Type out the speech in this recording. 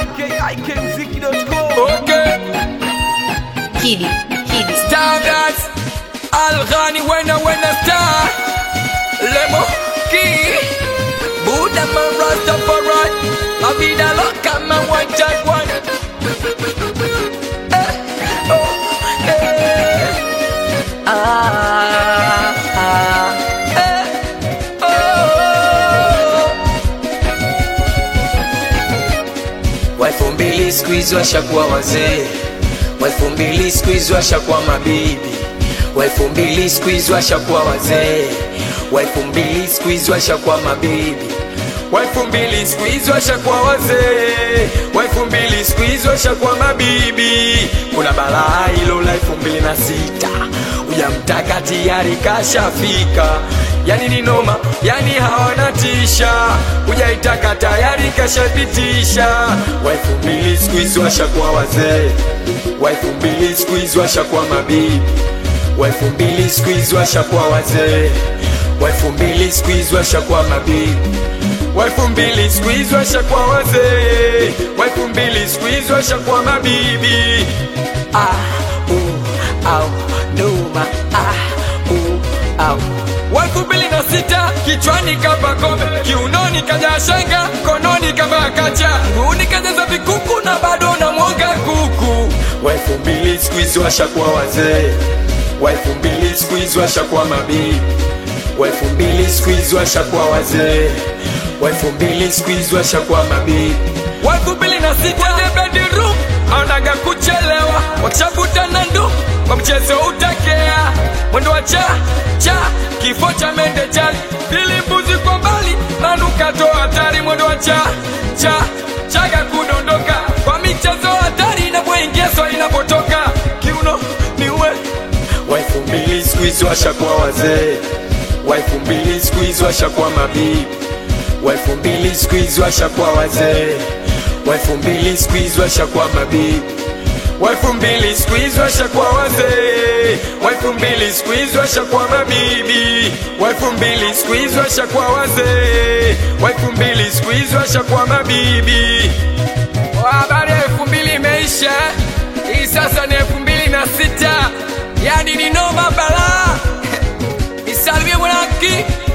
ikikmziki.com Okay, Kidi, Kidi. standards. Al Ghani wena wena star. Lemo key. Buddha man Rastafari. La vida loca man one jaguar. Eh, oh, eh. Ah, ah, eh, oh. wa elfu mbili siku hizi washakuwa wazee, wa elfu mbili siku hizi washakuwa mabibi, wa elfu mbili siku hizi washakuwa wazee, wa elfu mbili siku hizi washakuwa mabibi, wa elfu mbili siku hizi washakuwa wazee, wa elfu mbili siku hizi washakuwa mabibi. Kuna balaa hilo la elfu mbili na sita ujamtaka tayari kashafika yani ni noma, yani hawana tisha, hujaitaka tayari kashapitisha. Wa elfu mbili siku hizi washakuwa wazee, wa elfu mbili siku hizi washakuwa mabibi, wa elfu mbili siku hizi washakuwa wazee, wa elfu mbili siku hizi washakuwa mabibi wa elfu mbili siku hizi washakuwa wazee, wa elfu mbili siku hizi washakuwa mabibi. Ah, uh, au, numa, ah, uh, au. Wa elfu mbili na sita kichwani kapa kombe, kiunoni kaja shanga, mkononi kavaa kacha, nguuni kajaza vikuku na bado na mwoga kuku. Wa elfu mbili siku hizi washakuwa wazee, wa elfu mbili siku hizi washakuwa mabibi wa elfu mbili siku hizi washakuwa wazee, wa elfu mbili siku hizi washakuwa mabibi, wa elfu mbili na sita kwenye bedroom anaga kuchelewa, wakishavuta na ndu kwa mchezo utakea mwendo wa cha cha kifo cha mende chali pili mbuzi kwa mbali manukato hatari mwendo wa cha cha chaga kudondoka kwa michezo hatari inapoingia swali inapotoka kiuno niue wa elfu mbili siku hizi washakuwa wazee, wa elfu mbili siku hizi washakuwa mabibi, wa elfu mbili siku hizi washakuwa wazee, wa elfu mbili siku hizi washakuwa mabibi, wa elfu mbili siku hizi washakuwa wazee, wa elfu mbili siku hizi washakuwa mabibi, wa elfu mbili siku hizi washakuwa wazee, wa elfu mbili siku hizi washakuwa mabibi. Habari ya elfu mbili imeisha, hii sasa ni elfu mbili na sita yani ni noma balaa. Nisalimie mwanaki